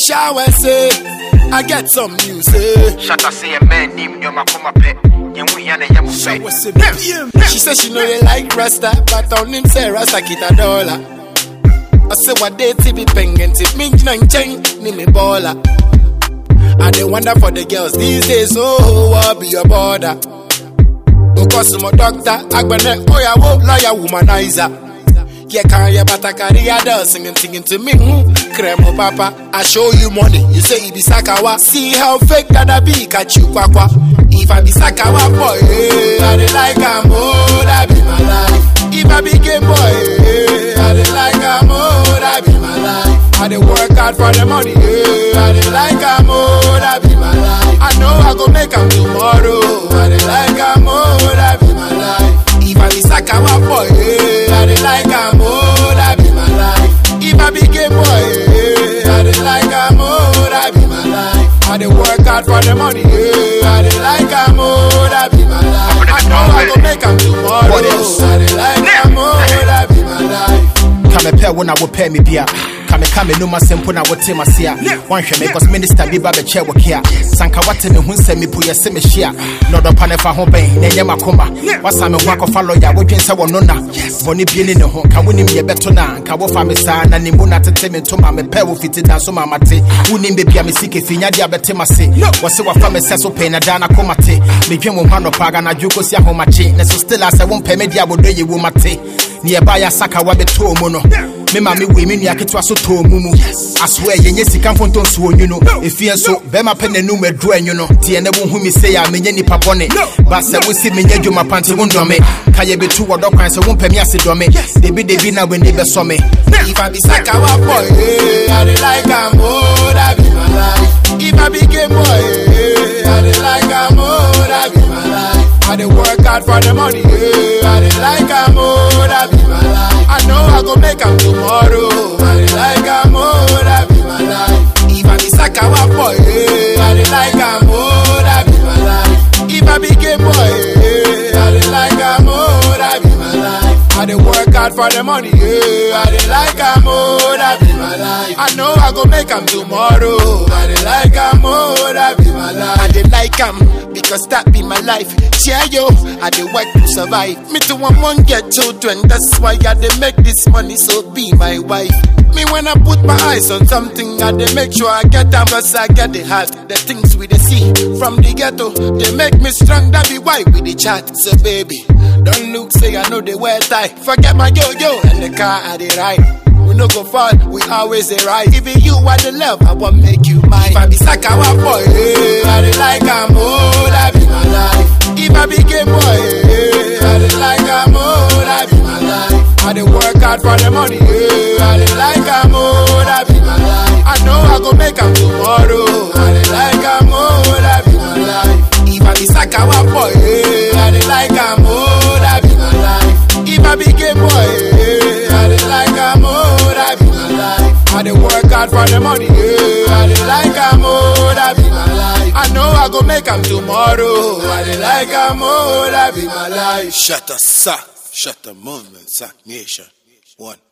shower say I get some news eh. Shut up, say a man named Yoma Kuma Pet. Yamu Yana Yamu Shower say Pet. She said she know they like Rasta, but on him say Rasta kita dollar. I say what they ti be pengen ti me nine chain ni me baller. I dey wonder for the girls these days, oh, what be your border? Because my doctor, agbene, oyawo, lawyer, womanizer. Yeah, can you but I carry a doll singing, singing to me. Hmm. Cremo papa, I show you money. You say it be sakawa. See how fake that I be, catch you kwakwa. If I be sakawa boy, eh, I dey like am, oh, that be my life. If I be gay boy, eh, I dey like am, oh, that be my life. I dey work hard for the money, eh, I dey like am, oh, that be my life. I know I go make am tomorrow. I dey like am, oh, that be my life. If I be sakawa boy, eh, I dey like am, oh, that be my life. If I be gay boy, eh, I dey like am, oh, that be my life. I dey work hard for the money, eh, I dey like am, oh, that be my life. I know I go make am tomorrow. What else? I dey like am, oh, that be my life. kamepɛ wo na wopɛ me bia kameka me nom asɛm po na wote mase a woanhwɛ me cause minister bi ba bɛkyɛ wo kea sanka wate me ho nsɛm mi po yɛ se mehyia na ɔdɔpa ne fa ho bɛn na ɛnyɛ makoma wasa me ho akɔfa lɔya wodwen sɛ wɔno na bɔne bie ne ne ho ka wonim yɛbɛto no a nka wofa me saa na ne mu na tete me ntoma mepɛ wo fiti da so ma mate wonim bebia me sike finyade a bɛte mase wɔ se wafa me sɛ so pɛi na daa na koma te medwen wo ho anɔpa aganadwo kɔsi ahomakye ne so still a sɛ wompɛ me de abɔdɔ yɛ wo mate ne yɛba yɛ asaka wabɛtɔɔ mu no me ma me wei me nua ketewa so tɔɔ mu mu asoɛ yɛnyɛ sika mfonto nso onwu no ɛfie nso bɛrima pɛ n'anum aduru anwu no teɛ na wohu me sei a menyɛ nipa bɔne ba sɛ wosi menyɛ dwuma pante wo ndɔme ka yɛbɛtu wɔdɔ kwan sɛ wompɛ me ase dɔme debidebi na w'ani bɛsɔ me If I be sakawa boy, eh, I dey like am, oh, that be my life. If I be gay boy, eh, I dey like am, oh, that be my life. I dey work hard for the money, eh, I dey like am, oh, that be my life. I know I go make am tomorrow. I dey like am, oh, that be my life. If I be sakawa boy, eh, I dey like am, oh, that be my life. If I be gay boy, eh, I dey like am, oh, that be my life. I dey work hard for the money, yeah. I dey like am, oh, that be my life. I know I go make am tomorrow. I dey like am, oh, that be my life. I dey like am because that be my life. Yeah, yo, I dey work to survive. Me too, I want get children. That's why I dey make this money, so be my wife. Me when I put my eyes on something, I dey make sure I get them, cause I get the heart. The things we dey see from the ghetto, they make me strong. That be why we dey chat. So baby, don't look, say I know they wear tie. Forget my yo yo and the car I dey ride. We no go fall, we always dey right. Even you are the love, I want make you mine. If I be sakawa boy, eh, I dey like am, oh, that be my life. If I be gay boy, eh, I dey like am, oh, that be my life. I dey work hard for the money, eh, I dey like am, oh, that be my life. I know I go make am tomorrow. I dey like am, oh, that be my life. If I be sakawa boy, eh, I dey like am, oh, that be my life. If I be gay boy, eh, I dey like am, oh, that be my life. I dey work hard for the money, eh, I dey like am, oh, that be my life. I know I go make am tomorrow. I dey like am, oh, that be my life. Shut the suck, shut the movement, suck nation. One.